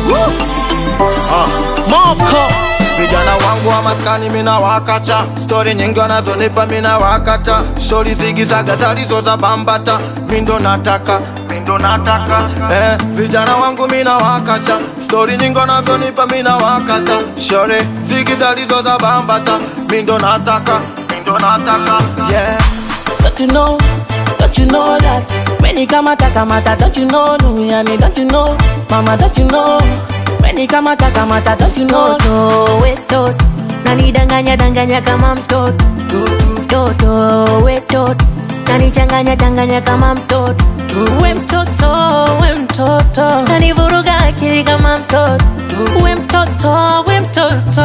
Moko Vijana wangu wa maskani mina wakacha, stori nyingi wanazonipa mina wakata, shori zigizaga zalizo za bambata, mindo nataka mindo nataka eh, vijana wangu mina wakacha, stori nyingi wanazonipa mina wakata, shori zigi zalizo za bambata, mindo nataka mindo nataka yeah. Don't you know, don't you know that Many kamata kamata, don't you know Duniani, don't you know Mama, don't you know Many kamata kamata, don't you know Toto wetot nanidanganya danganya kama mtoto Toto wetot nanichanganya changanya kama mtoto We mtoto we mtoto nanivuruga akili kama mtoto We mtoto we mtoto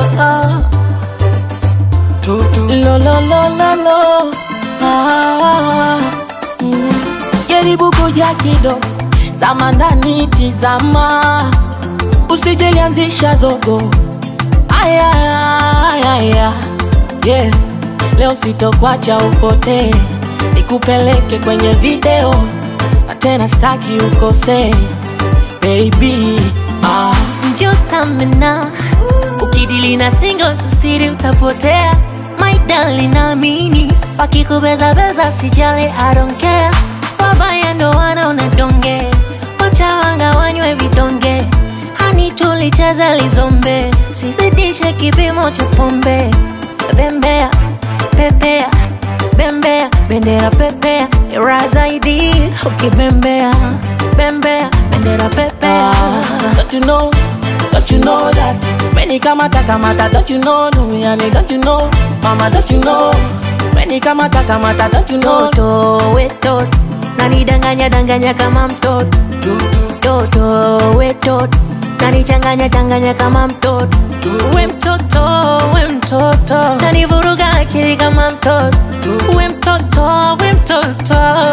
Lo lo lo lo lo ah, mm. Jaribu kuja kidogo Zama ndani tizama Usijelianzisha zogo Aya, aya, aya. Yeah. Leo sitokwacha upotee Nikupeleke kwenye video Na tena staki ukosee Baby ah. Njotamena ukidili na singles usiri utapotea My darling naamini wakikubezabeza sijali I don't care wabaya ndo wanaona donge wachawanga wanywe vidonge hani tulicheza lizombe sizidishe kipimo cha pombe bembea pepea bembea bendera pepea ira zaidi ukibembea bembea bendera pepea Don't you know, don't you know that Many kamata kamata, don't you know Duniani, don't you know Mama, don't you know Many kamata kamata, don't you know Toto wetot nanidanganya danganya kama mtoto Toto wetot nanichanganya changanya kama mtoto We mtoto we mtoto nanivuruga akili kama mtoto We mtoto we mtoto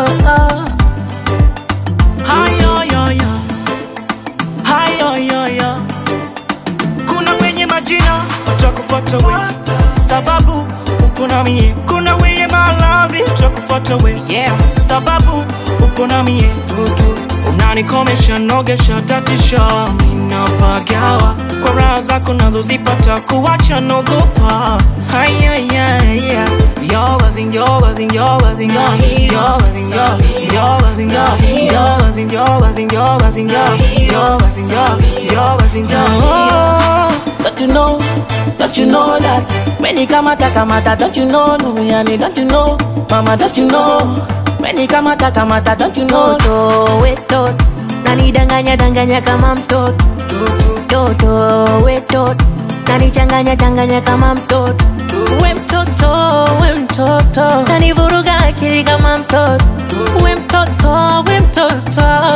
hayoyoyo hayoyoyo kuna wenye majina watakufuata we sababu uko na mie kuna wenye malavi watakufuata we yeah. sababu uko na mie unanikomesha nogesha tatisha minapagawa kwa raha zako nazozipata kuwacha nogopa hayayaya Yogas in yogas in yogas in yogas in yogas in yogas in yogas in yogas in yogas in yogas in yogas in yogas Don't you know, don't you know that Many kamata kamata, don't you know Duniani, don't you know Mama, don't you know Many kamata kamata, don't you know Toto wetot nanidanganya danganya kama mtoto Toto wetot nanichanganya changanya kama mtoto We mtoto we mtoto nanivuruga akili kama mtoto We mtoto we mtoto